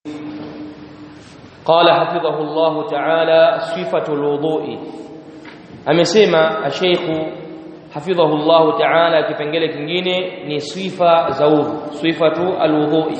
قال حفظه الله تعالى صفة الوضوء amesema asheikhu hafidhahu Allah ta'ala kipengele kingine ni sifa za udhu sifatu alwudhui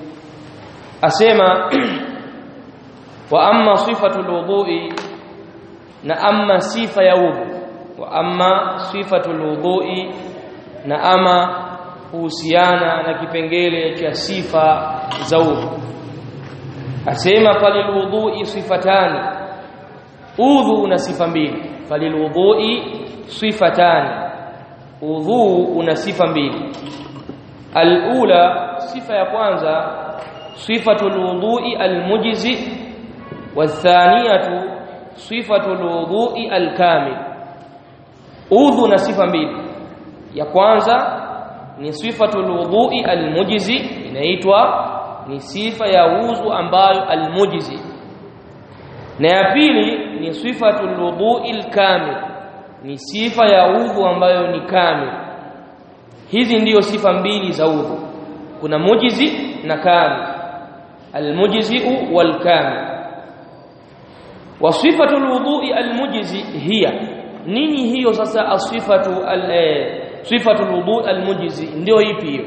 asema wa amma sifatu alwudhui na amma sifa ya udhu wa amma sifatu alwudhui na ama kuhusiana na kipengele cha sifa za udhu asema falilwudhui sifatani udhu una sifa mbili falilwudhui sifatani udhu una sifa mbili alula sifa ya kwanza sifatu alwudhui almujzi wathaniyatu sifatu alwudhui alkamil udhu na sifa mbili ya kwanza ni sifatu alwudhui almujzi inaitwa ni sifa ya udhu ambayo almujzi na ya pili ni sifatu alwudhu'il kamil ni sifa ya udhu ambayo ni kamil hizi ndiyo sifa mbili za udhu kuna mujizi na kamil almujzi'u wal kamil wa sifatu alwudhu'i almujzi hiya nini hiyo sasa asifatu al sifatu alwudhu' almujzi ndio ipi hiyo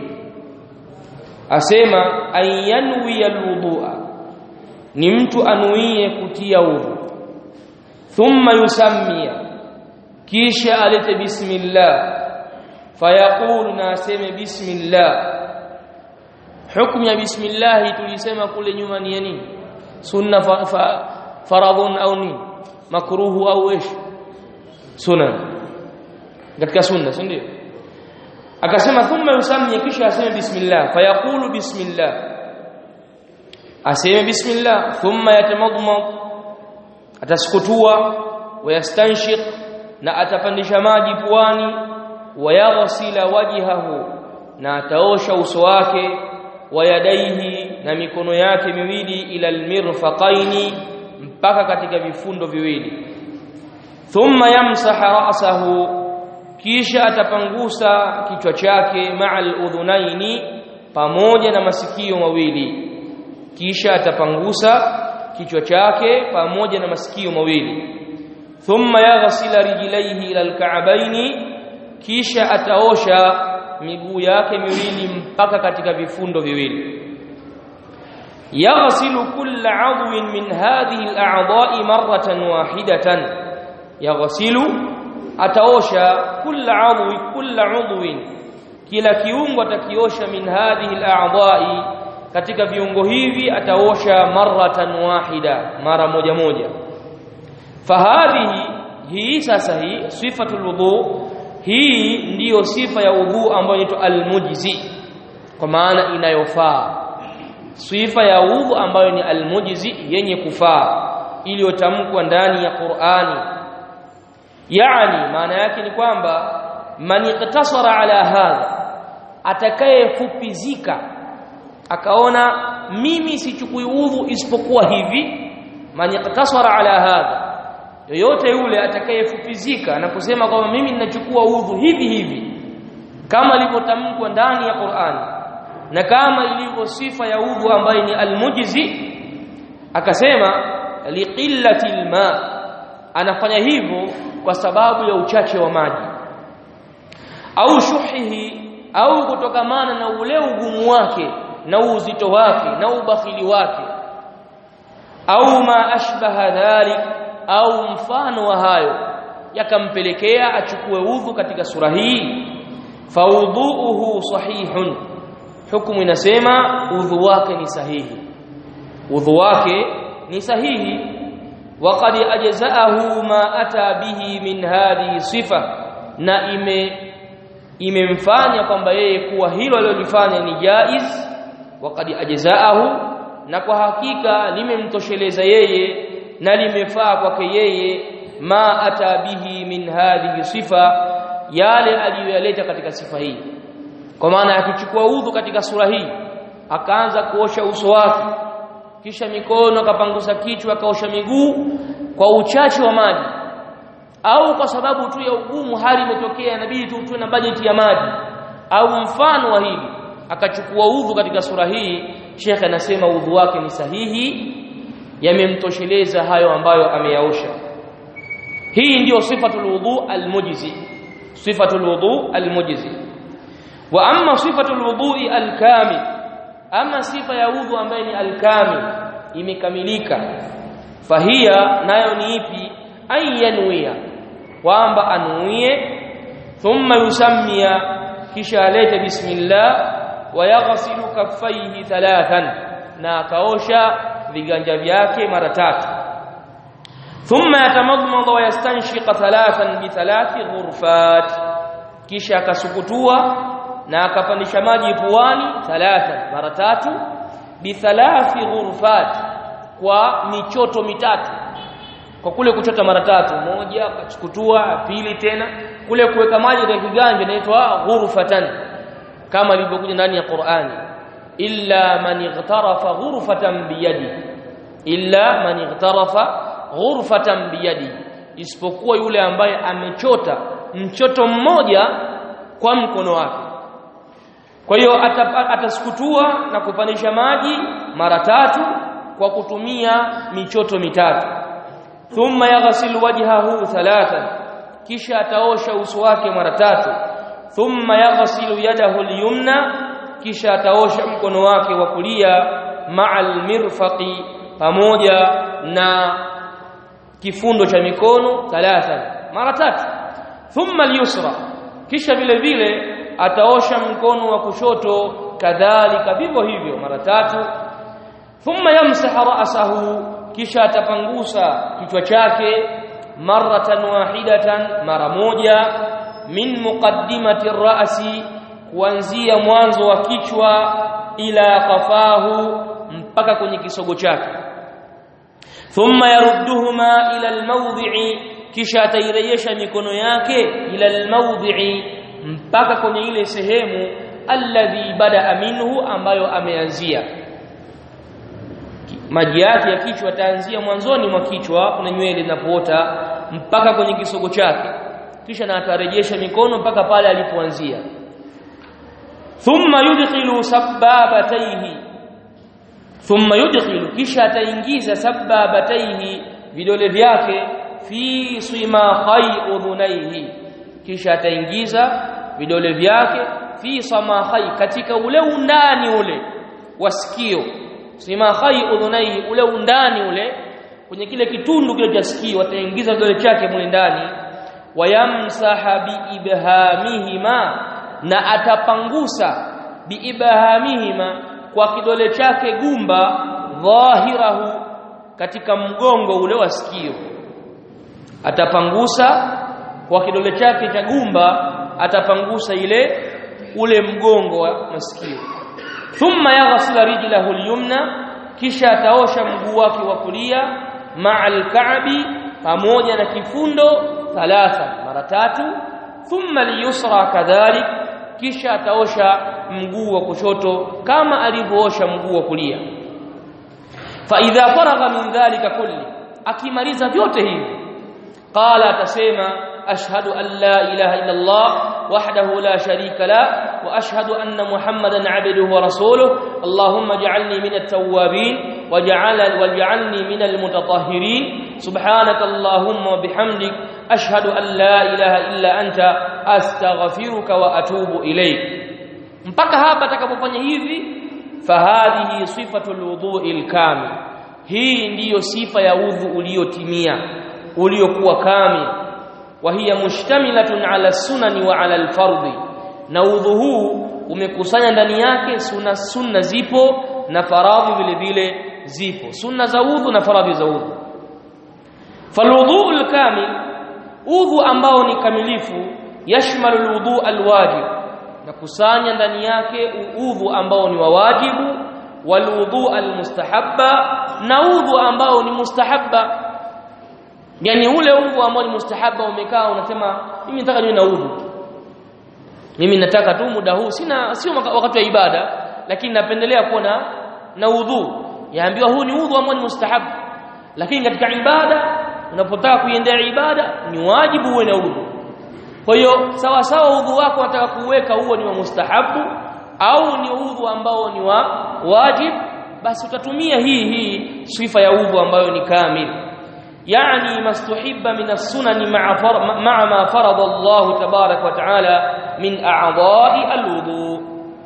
asema ayanwi alwudhu'a ni mtu anuie kutia udhu thumma yusammia kisha alete bismillah fayaqulu na aseme bismillah hukumu ya bismillah tulisema kule nyuma ni nini sunna fa, fa, faradhun au nini makruhu au ish sunna katika sunna si ndio akasema thumma yusammia kisha aseme bismillah fayaqulu bismillah aseme bismillah thumma yatamadmad atasukutua wayastanshiq na atapandisha maji puani wayaghsila wajhahu na ataosha uso wake wayadaihi na mikono yake miwili ila almirfaqaini mpaka katika vifundo viwili thumma yamsaha ra'sahu kisha atapangusa kichwa chake ma'al udhunaini pamoja na masikio mawili kisha atapangusa kichwa chake pamoja na masikio mawili thumma yaghsila rijlaihi ila alka'baini kisha ataosha miguu yake miwili mpaka katika vifundo viwili yaghsilu kulla 'adwin min hadhihi al'a'dha'i marratan wahidatan yaghsilu ataosha kulla 'adwi kulla 'udwin kila kiungo atakiosha min hadhihi al'a'dha'i katika viungo hivi ataosha maratan wahida mara moja moja fahadhihi hii sasa hii sifatul wudu hii ndiyo sifa ya udhu ambayo inaitwa almujzi kwa maana inayofaa sifa ya udhu ambayo ni almujzi yenye kufaa iliyotamkwa ndani ya Qur'ani yani maana yake ni kwamba man iktasara ala hadha atakayefupizika akaona mimi sichukui udhu isipokuwa hivi man yaktasara ala hadha yoyote yule atakayefupizika na kusema kwamba mimi ninachukua udhu hivi hivi kama ilivyotamkwa ndani ya Qur'an na kama ilivyo sifa ya udhu ambayo ni almujzi akasema liqillati alma anafanya hivyo kwa sababu ya uchache wa maji au shuhihi au kutokamana na ule ugumu wake na uzito wake na ubakhili wake au ma ashbaha dhalik au mfano wa hayo yakampelekea achukue udhu katika sura hii faudhuuhu sahihun hukumu inasema udhu wake ni sahihi udhu wake ni sahihi waqad ajzaahu ma ata bihi min hadhihi sifa na ime imemfanya kwamba yeye kuwa hilo alilofanya ni jaiz waqad ajzaahu na kwa hakika limemtosheleza yeye na limefaa kwake yeye ma ata bihi min hadhihi sifa yale aliyoyaleta katika sifa hii kwa maana akichukua udhu katika sura hii akaanza kuosha uso wake kisha mikono akapangusa kichwa akaosha miguu kwa uchache wa maji au kwa sababu tu ya ugumu hali imetokea inabidi tu tuwe na bajeti ya maji au mfano wa hili akachukua udhu katika sura hii Sheikh anasema udhu wake ni sahihi yamemtosheleza hayo ambayo ameyaosha hii ndiyo sifatul wudu almujzi sifatul wudu almujzi wa amma sifatul wudu alkamil ama sifa ya udhu ambaye ni alkamil imekamilika fahia nayo ni ipi ayyanwiya kwamba anuie thumma yusammia kisha alete bismillah wa yaghsilu kaffaihi thalathan na akaosha viganja vyake mara tatu thumma yatamadmada wa yastanshiqa thalathan bi thalathi ghurfat kisha akasukutua na akapandisha maji puani thalathan mara tatu bi thalathi ghurfat kwa michoto mitatu kwa kule kuchota mara tatu moja akachukutua pili tena kule kuweka maji katika kiganja inaitwa ghurfatan kama ilivyokuja ndani ya Qur'ani illa man ightarafa ghurfatan biyadi illa man ightarafa ghurfatan biyadi isipokuwa yule ambaye amechota mchoto mmoja kwa mkono wake kwa hiyo atasukutua na kupandisha maji mara tatu kwa kutumia michoto mitatu thumma yaghsil wajhahu thalathan kisha ataosha uso wake mara tatu thumma yaghsilu yadahu al-yumna kisha ataosha mkono wake wa kulia ma'al mirfaqi pamoja na kifundo cha mikono thalathan mara tatu thumma al-yusra kisha vile vile ataosha mkono wa kushoto kadhalika vivyo hivyo mara tatu thumma yamsaha ra'sahu kisha atapangusa kichwa chake maratan wahidatan mara moja min muqaddimati ra'si kuanzia mwanzo wa kichwa ila qafahu mpaka kwenye kisogo chake thumma yarudduhuma ila almawdhi'i kisha atairejesha mikono yake ila almawdhi'i mpaka kwenye ile sehemu alladhi bada minhu ambayo ameanzia maji yake ya kichwa ataanzia mwanzoni mwa kichwa kuna nywele zinapoota mpaka kwenye kisogo chake kisha na atarejesha mikono mpaka pale alipoanzia thumma yudkhilu sababatayhi thumma yudkhilu kisha ataingiza sababatayhi vidole vyake fi simakhai udhunaihi kisha ataingiza vidole vyake fi samakhai katika ule undani ule wa sikio simakhai udhunaihi ule undani ule kwenye kile kitundu kile cha sikio ataingiza vidole chake mule ndani wayamsaha biibhamihima na atapangusa biibhamihima kwa kidole chake gumba dhahirahu katika mgongo ule wa sikio atapangusa kwa kidole chake cha gumba atapangusa ile ule mgongo wa masikio thumma yaghsila rijlahu al-yumna kisha ataosha mguu wake wa kulia ma'al ka'bi pamoja na kifundo thalatha mara tatu thumma al-yusra kadhalik kisha ataosha mguu wa kushoto kama alivyoosha mguu wa kulia fa idha faragha min dhalika kulli akimaliza vyote hivi qala atasema ashhadu an la ilaha illa Allah wahdahu la sharika la wa ashhadu anna muhammadan abduhu wa rasuluhu allahumma ij'alni min at-tawwabin waj'al waj'alni min al-mutatahhirin subhanaka allahumma wa bihamdik ashhadu an la ilaha illa anta astaghfiruka wa atubu ilayk mpaka hapa atakapofanya hivi fahadhihi sifatul wudu'il kamil hii ndiyo sifa ya udhu uliotimia uliokuwa kamil wa hiya mushtamilatun ala sunani wa ala alfardhi na udhu huu umekusanya ndani yake sunna sunna zipo na faradhi vile vile zipo sunna za udhu na faradhi za udhu falwudhu alkamil udhu ambao ni kamilifu yashmalu alwudhu alwajib na kusanya ndani yake udhu ambao ni wa wajibu walwudhu almustahabba na udhu ambao ni mustahabba yani ule udhu ambao ni mustahabba umekaa unasema mimi nataka niwe na udhu mimi nataka tu muda huu sina sio wakati wa ibada lakini napendelea kuwa na na udhu yaambiwa huu ni udhu ambao ni mustahabba lakini katika ibada unapotaka kuiendea ibada ni wajibu uwe na udhu kwa hiyo sawa sawa udhu wako unataka kuweka huo ni wa mustahabu au ni udhu ambao ni wa wajib basi utatumia hii hii sifa ya udhu ambayo ni kamil yani mastuhibba min as-sunan ma'a ma'a ma farada Allah tabarak wa taala min a'dha'i al-wudu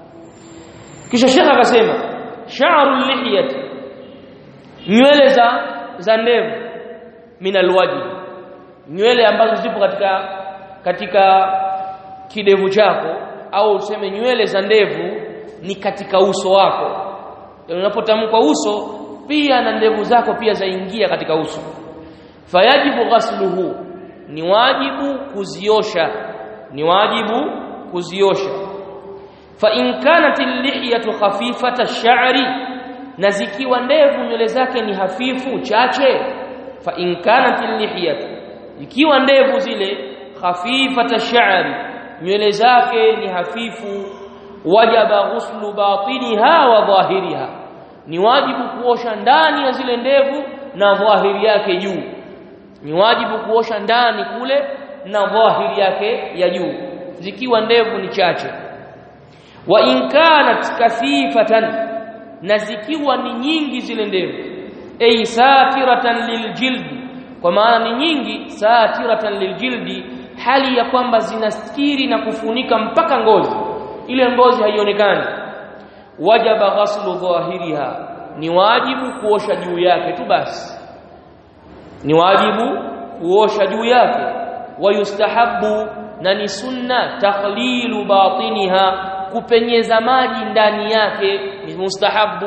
kisha shekha akasema sha'ru al-lihyati nywele za za ndevu min al-wajh nywele ambazo zipo katika katika kidevu chako au useme nywele za ndevu ni katika uso wako unapotamka uso pia na ndevu zako pia zaingia katika uso fayajibu ghasluhu ni wajibu kuziosha ni wajibu kuziosha fa in kanat al-lihyatu khafifata ash-sha'ri na zikiwa ndevu nywele zake ni hafifu chache fa in kanat al-lihyatu ikiwa ndevu zile khafifata ash-sha'ri nywele zake ni hafifu wajaba ghuslu batiniha wa dhahiriha ni wajibu kuosha ndani ya zile ndevu na dhahiri yake juu ni wajibu kuosha ndani kule na dhahiri yake ya juu zikiwa ndevu ni chache wa in kanat kathifatan na zikiwa ni nyingi zile ndevu ay satiratan liljildi kwa maana ni nyingi satiratan liljildi hali ya kwamba zinastiri na kufunika mpaka ngozi ile ngozi haionekani wajaba ghaslu dhahiriha ni wajibu kuosha juu yake tu basi ni wajibu kuosha juu yake wayustahabu na ni sunna takhlilu batiniha kupenyeza maji ndani yake ni mustahabu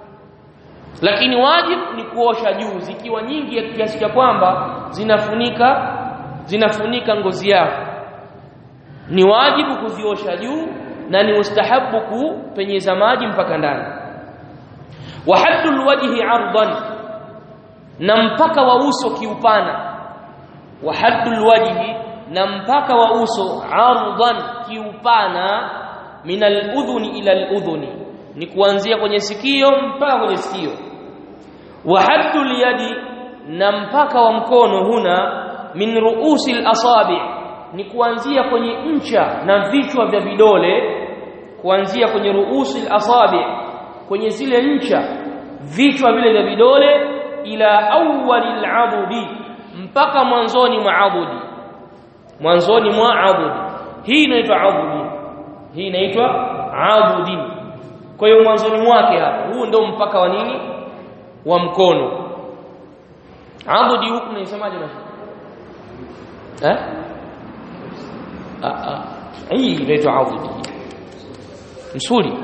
lakini wajibu ni kuosha juu zikiwa nyingi ya kiasi cha kwamba zinafunika zinafunika ngozi yako ni wajibu kuziosha juu na ni mustahabu kupenyeza maji mpaka ndani wa haddul wajhi ardan na mpaka wa uso kiupana wa haddul wajhi na mpaka wa uso ardan kiupana min al-udhuni ila al-udhuni ni kuanzia kwenye sikio mpaka kwenye sikio wa haddul yadi na mpaka wa mkono huna min ruusi al-asabi ni kuanzia kwenye ncha na vichwa vya vidole kuanzia kwenye ruusi al-asabi kwenye zile ncha vichwa vile vya vidole ila awwali al-adudi mpaka mwanzoni mwa adudi mwanzoni mwa adudi hii inaitwa adudi hii inaitwa adudi kwa hiyo mwanzoni mwake hapa huu ndio mpaka wa nini wa mkono adudi huku naisemaje basi eh ah ah hii inaitwa adudi msuli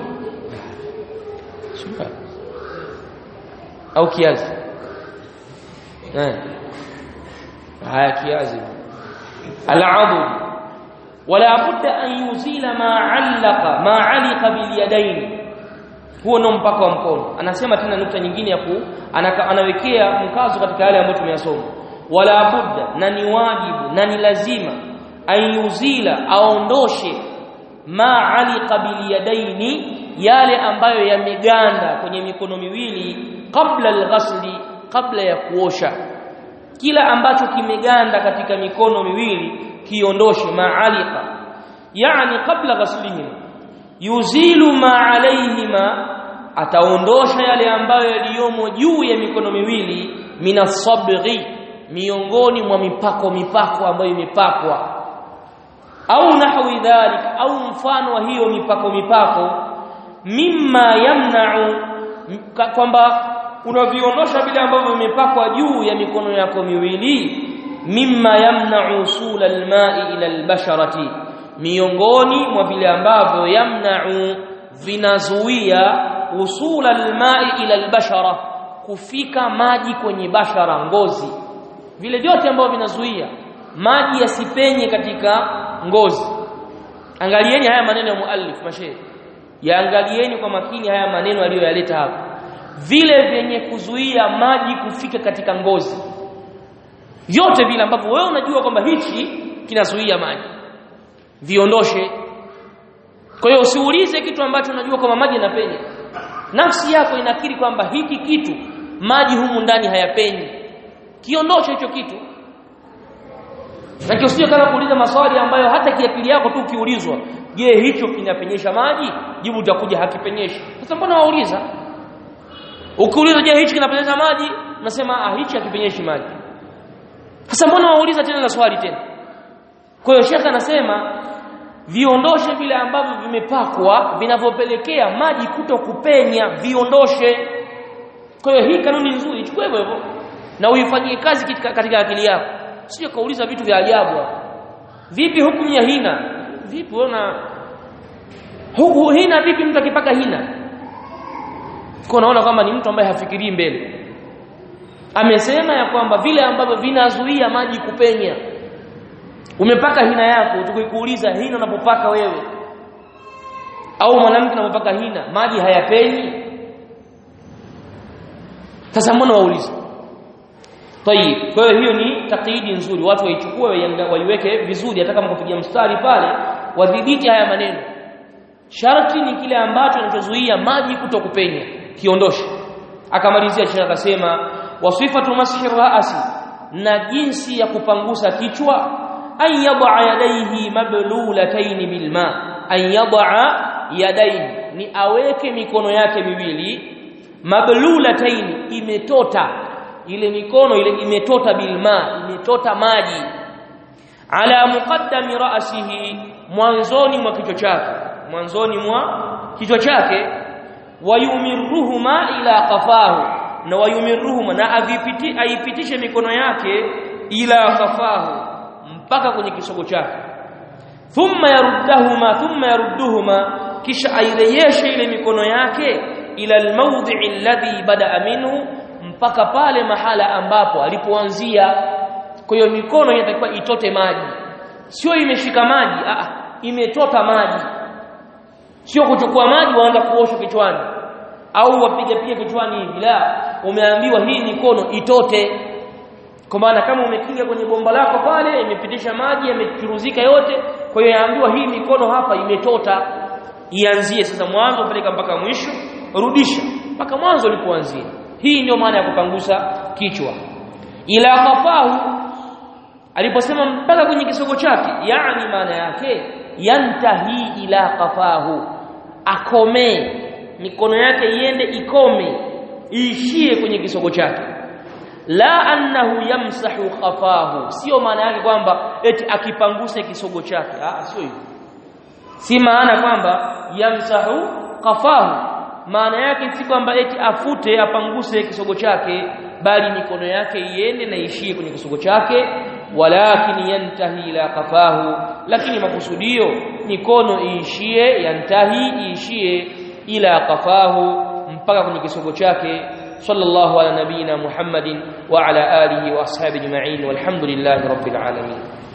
sura au kiazi eh haya kiazi al-adud wala budda an yuzila ma allaqa ma alika bil yadayn huo ndo mpaka wa mkono anasema tena nukta nyingine ya ku anaka, anawekea mkazo katika yale ambayo tumeyasoma wala budda na ni wajibu na ni lazima an yuzila aondoshe ma alika bil yadaini yale ambayo yameganda kwenye mikono miwili kabla al-ghasli kabla ya kuosha kila ambacho kimeganda katika mikono miwili kiondoshe maalika yani kabla ghaslihim yuzilu ma alaihima ataondosha yale ambayo yaliyomo juu ya mikono miwili minasabghi miongoni mwa mipako mipako ambayo imepakwa au nahwi dhalik au mfano wa hiyo mipako mipako mimma yamna'u kwamba unaviondosha vile ambavyo vimepakwa juu ya mikono yako miwili mimma yamna'u usul alma'i ila albasharati miongoni mwa vile ambavyo yamna'u vinazuia usul alma'i ila albashara kufika maji kwenye bashara ngozi vile vyote ambavyo vinazuia maji yasipenye katika ngozi angalieni haya maneno ya muallif mashehe yaangalieni kwa makini haya maneno aliyoyaleta hapa vile vyenye kuzuia maji kufika katika ngozi vyote vile ambavyo wewe unajua kwamba hichi kinazuia maji viondoshe kwa hiyo usiulize kitu ambacho unajua kwamba maji yanapenya nafsi yako inakiri kwamba hiki kitu maji humu ndani hayapenyi kiondoshe hicho kitu na usije kama kuuliza maswali ambayo hata kiakili yako tu ukiulizwa je hicho kinapenyesha maji jibu litakuja hakipenyeshi sasa mbona wauliza ukiuliza je hichi kinapenyeza maji nasema ah hichi hakipenyeshi maji sasa mbona wauliza tena na swali tena kwa hiyo shekha anasema viondoshe vile ambavyo vimepakwa vinavyopelekea maji kuto kupenya viondoshe kwa hiyo hii kanuni nzuri chukua hivyo hivyo na uifanyie kazi katika, katika akili yako sio kauliza vitu vya ajabu vipi hukumu ya hina vipi unaona huku hina vipi mtu akipaka hina kwa naona kwamba ni mtu ambaye hafikirii mbele amesema ya kwamba vile ambavyo vinazuia maji kupenya umepaka hina yako tukikuuliza hina unapopaka wewe au mwanamke unapopaka hina maji hayapenyi sasa mbona wauliza tayib kwa hiyo hiyo ni taklidi nzuri watu waichukue waiweke vizuri hata kama kupiga mstari pale wadhibiti haya maneno sharti ni kile ambacho kinachozuia maji kutokupenya kiondoshe akamalizia shekha akasema wasifatu mashi ra'si na jinsi ya kupangusa kichwa an yad'a yadayhi mablulatayn bilma an yad'a yadayhi ni aweke mikono yake miwili mablulatayn imetota ile mikono ile imetota bilma imetota maji ala muqaddami ra'sihi mwanzoni mwa kichwa chake mwanzoni mwa kichwa chake wayumiruhuma ila qafahu na wayumiruhuma na avipiti aipitishe mikono yake ila qafahu mpaka kwenye kisogo chake thumma yaruddahuma thumma yarudduhuma kisha airejeshe ile mikono yake ila almawdhi alladhi bada minhu mpaka pale mahala ambapo alipoanzia kwa hiyo mikono inatakiwa itote maji sio imeshika maji a imetota maji sio kuchukua maji waanza kuosha kichwani au wapige pia kichwani hivi la umeambiwa hii mikono itote kwa maana kama umekinga kwenye bomba lako pale imepitisha maji yamechuruzika yote kwa hiyo yaambiwa hii mikono hapa imetota ianzie sasa mwanzo peleka mpaka mwisho rudisha mpaka mwanzo ulipoanzia hii ndio maana ya kupangusa kichwa ila qafahu aliposema mpaka kwenye kisogo chake yani maana yake yantahi ila qafahu akome mikono yake iende ikome iishie kwenye kisogo chake la annahu yamsahu qafahu sio maana yake kwamba eti akipanguse kisogo chake ah sio hivyo si maana kwamba yamsahu qafahu maana yake si kwamba eti afute apanguse kisogo chake bali mikono yake iende na ishie kwenye kisogo chake walakin yantahi ila qafahu lakini makusudio mikono iishie yantahi iishie ila qafahu mpaka kwenye kisogo chake sallallahu ala nabina muhammadin wa ala alihi wa ashabihi ajma'in walhamdulillahi rabbil alamin